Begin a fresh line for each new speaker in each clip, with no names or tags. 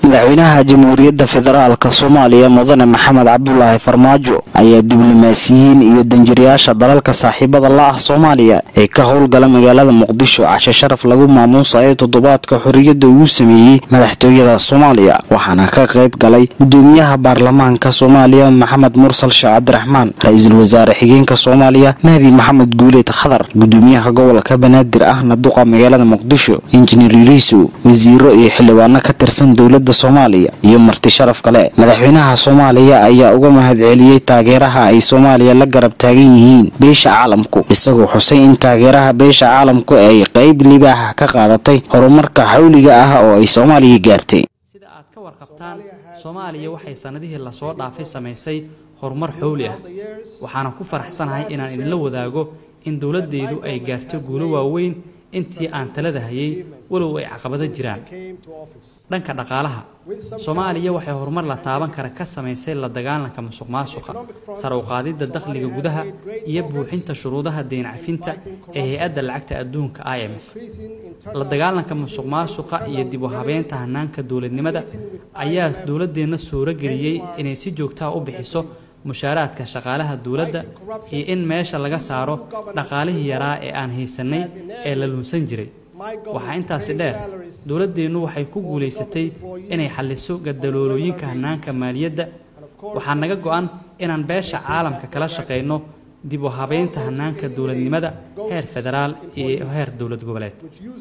madaxweynaha jamhuuriyadda federaalka soomaaliya mudane maxamed cabdulaahi farmaajo ayaa diblomaasiyiin iyo danjirayaasha dalalka saaxiibada la ah soomaaliya ee ka howlgala magaalada muqdisho cashe sharaf lagu maamuusayo toddobaadka xorriyadda uu sameeyey madaxtooyada soomaaliya waxaana ka qayb galay gudoomiyaha baarlamaanka soomaaliya maxamed mursal sheekh cabdiraxmaan ra-iisul wasaare xigeenka soomaaliya mahdi maxamed guuleed khadar gudoomiyaha gobolka banaadir ahna duqa magaalada muqdisho injineer yuriisow wasiiro iyo xildhibaano ka tirsan dowladda soomaaliya iyo marti sharaf kale madaxweynaha soomaaliya ayaa uga mahadceliyey taageeraha ay soomaaliya la garab taagan yihiin beesha caalamku isagoo xusay in taageeraha beesha caalamku ay qayb libaaxa ka qaadatay horumarka xawliga ah oo ay soomaaliya gaartay
sida aad ka warqabtaan soomaaliya waxay sannadihii lasoo dhaafay samaysay horumar xowli ah waxaana ku faraxsanahay inaan idinla wadaago in dowladdeedu ay gaarto guulo waaweyn intii aan talada hayay walow ay caqabado jiraan dhanka dhaqaalaha soomaaliya waxay horumar la taaban kara ka samaysay la dagaalanka musuq maasuqa sar u qaadidda dakhliga gudaha iyo buuxinta shuruudaha deyn cafinta ee hay-adda lacagta adduunka i m f la dagaalanka musuq maasuqa iyo dib u habeynta hanaanka dowladnimada ayaa dowladeenna suuro geliyey inay si joogtaha u bixiso mushaaraadka shaqaalaha dowladda iyo in meesha laga saaro dhaqaalihii yaraa ee aan haysanay ee la luunsan jiray waxaa intaasi dheer dowladdeennu waxay ku guulaysatay inay xalliso gadaloolooyinka hanaanka maaliyadda waxaa naga go-an inaan beesha caalamka kala shaqayno dib u habeynta hanaanka dowladnimada heer federaal iyo heer dowlad goboleed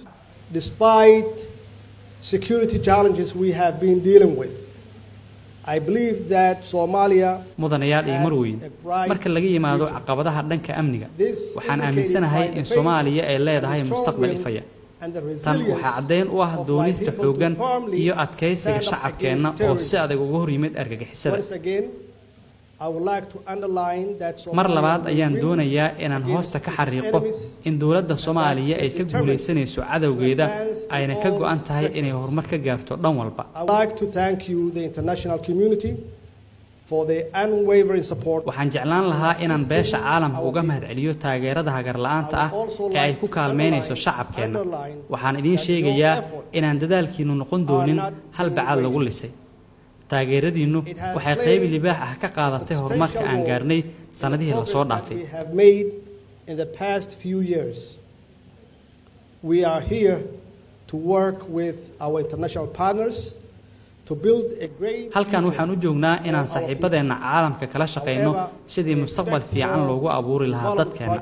mudanayaal iyo marweyn marka laga yimaado caqabadaha dhanka amniga waxaan aaminsanahay in soomaaliya ay leedahay mustaqbal ifaya tan waxaa caddayn u ah doonista xooggan iyo adkaysiga shacabkeenna oo si adag uga hor yimid argagixisada mar labaad ayaan doonayaa inaan hoosta ka xariiqo in dowladda soomaaliya ay ka guulaysanayso cadowgeeda ayna ka go-an tahay inay horumar ka gaarto dhan walba waxaan jeclaan lahaa inaan beesha caalamka uga mahadceliyo taageerada hagarla-aanta ah ee ay ku kaalmaynayso shacabkeenna waxaan idiin sheegayaa inaan dadaalkiinnu noqon doonin hal bacaad lagu lisay taageeradiinnu waxay qayb libaax ah ka qaadatay horumarka aan gaarnay sannadihii lasoo dhaafay halkan waxaan u joognaa inaan saaxiibadeenna caalamka kala shaqayno sidii mustaqbal fiican loogu abuuri lahaa dadkeenna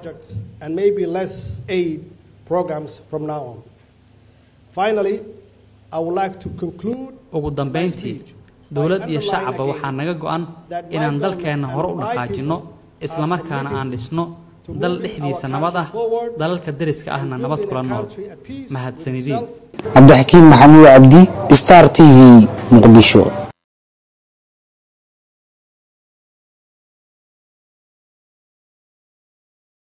ugu dambayntii dowlad iyo shacabba waxaa naga go-an inaan dalkeenna hore u dhaqaajinno islamarkaana aan dhisno dal dhexdiisa nabad ah dalalka deriska ahna nabad kula nool mahadsanidin
cabdixakiin maxamuud cabdi star t v muqdisho